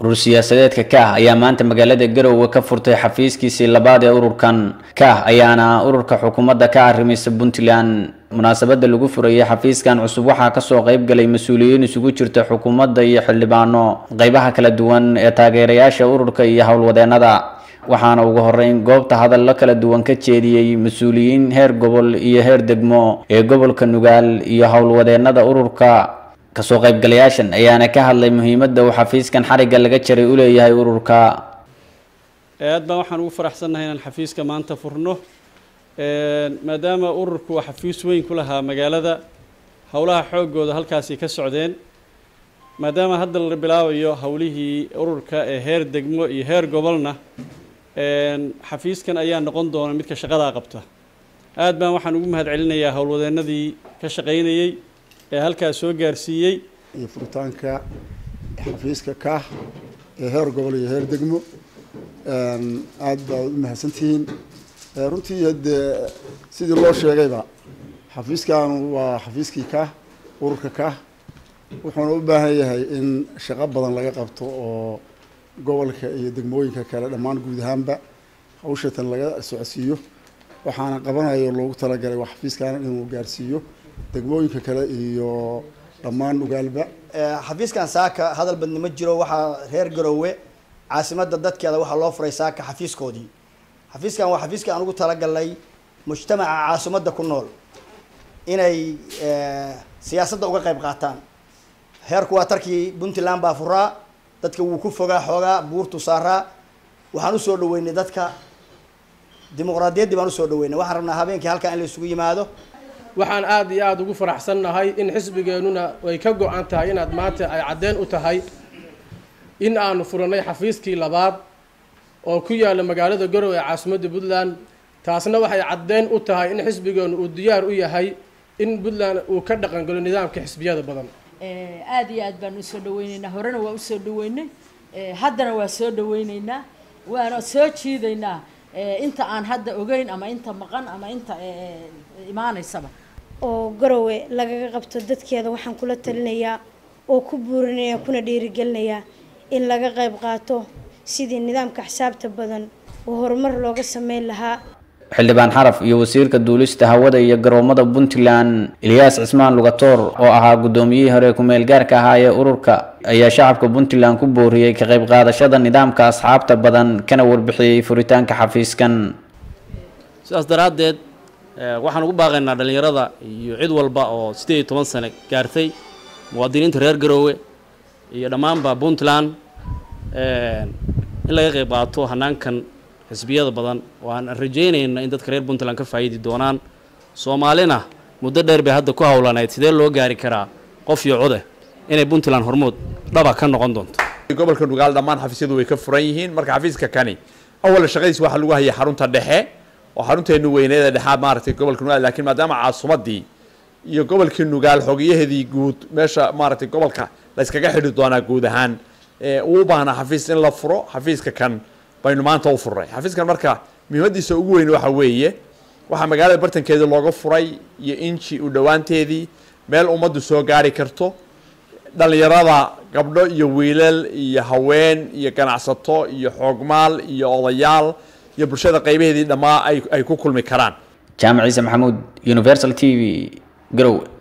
urur siyaasadeedka kaah ayaa maanta magaalada garowe ka furtay xafiiskiisii labaad ee ururkan kaah ayaana ururka xukuumadda ka arrimaysa puntland munaasabada lagu furayay xafiiskan cusub waxaa kasoo qayb galay mas-uuliyiin isugu jirta xukuumadda iyo xildhibaano qeybaha kala duwan ee taageerayaasha ururka iyo howlwadeenada waxaana ugu horeyn goobta hadallo kala duwan ka jeediyey mas-uuliyiin heer gobol iyo heer degmo ee gobolka nugaal iyo howlwadeenada ururka kasoo qaybgalayaashan ayaana ka hadlay muhiimadda uu xafiiskan xarigga laga jaray u leeyahay ururka aad baan waxaan ugu faraxsannahay inaan xafiiska maanta furno maadaama ururku waa xafiis weyn ku lahaa magaalada howlaha xoogooda halkaasi ka socdeen maadaama hadda la bilaabayo howlihii ururka ee heer degmo iyo heer gobolna xafiiskan ayaa noqon doona midka shaqadaa qabta aad baan waxaan ugu mahad celinayaa howlwadeenadii ka shaqaynayey ee halkaas soo gaarsiiyey iyo furitaanka xafiiska kaah ee heer gobol iyo heer degmo aad baad u mahadsantihiin runtii dee sidii loo sheegayba xafiiskan waa xafiiskii kaah ururka kaah wuxuuna u baahan yahay in shaqo badan laga qabto oo gobolka iyo degmooyinka kale dhammaan guud ahaanba hawshatan laga socodsiiyo waxaana qabanayo loogu talagalay waa xafiiskan inuu gaarsiiyo degmooyinka kale iyo dhammaan ugaalba xafiiskan saaka hadal badni ma jiro waxaa reer garowe caasimadda dadkeeda waxaa loo furay saaka xafiiskoodii xafiiskan waa xafiiska aan ugu talagalnay mujtamaca caasimadda ku nool inay siyaasadda uga qayb qaataan heerku waa tarkii puntland baa furaa dadka wuu ku fogaa xoogaa buurtu saaraa waxaan usoo dhaweynay dadka dimuqraadiyaddii baan usoo dhaweynay waxaan rabnaa habeenkii halkan in la isugu yimaado waxaan aada iyo aada ugu faraxsannahay in xisbigeennuna ay ka go-an tahay inaad maanta ay caddeen u tahay in aanu furanay xafiiskii labaad oo ku yaalla magaalada garowe ee caasimadda puntland taasna waxay caddeen u tahay in xisbigeennu uu diyaar u yahay in puntland uu ka dhaqangalo nidaamka xisbiyada badan aada iyo aad baan usoo dhaweyneynaa horena waa usoo dhaweynay haddana waa soo dhaweyneynaa waana soo jiidaynaa inta aan hadda ogeyn ama inta maqan ama inta imaaneysaba oo garowe lagaga qabto dadkeeda waxaan kula talinayaa oo ku buurinaya kuna dhiirigelinayaa in laga qayb qaato sidii nidaamka xisaabta badan oo horumar looga sameyn lahaa xildhibaan xaraf iyo wasiirka duulista hawada iyo garoomada puntland ilyaas cismaan lugatoor oo ahaa guddoomiyihii hore ku-meel gaarka ahaa ee ururka ayaa shacabka puntland ku booriyey ka qayb qaadashada nidaamka asxaabta badan kana warbixiyey furitaanka xafiiskan sidaas daraaddeed waxaan ugu baaqaynaa dhallinyarada iyo cid walba oo siddeed iyo toban sane gaartay muwaadiniinta reer garoowe iyo dhammaanba puntland in laga qayb qaato hanaankan xisbiyada badan oo aan rajeynayna in dadka reer puntland ka faa'iidi doonaan soomaalina muddo dheer bay hadda ku howlanayd sidee loo gaari karaa qof iyo code inay puntland hormood dhaba ka noqon doonto gobolka nugaal dhammaan xafiisyadu way ka furan yihiin marka xafiiska kani awal shaqadiis waxaa lagu hayay xarunta dhexe oo xarunteenu weyneeda dhexaad maaragtay gobolka nugaal laakiin maadaama caasimadii iyo gobolkii nugaal xogiyaheedii guud meesha maaragtay gobolka la yskaga xidhi doonaa guud ahaan uu u baahnaa xafiis in la furo xafiiska kan baynu maanta u furnay xafiiskan marka muhiimadiisa ugu weyn waxa weeye waxaa magaalada bartankeedii looga furay iyo inji u dhowaanteedii meel ummaddu soo gaari karto dhallinyarada gabdho iyo wiilal iyo haween iyo ganacsato iyo xoogmaal iyo odayaal iyo bulshada qaybaheedii dhammaa ay ay ku kulmi karaan jaamac ciise maxamuud universal t v garowe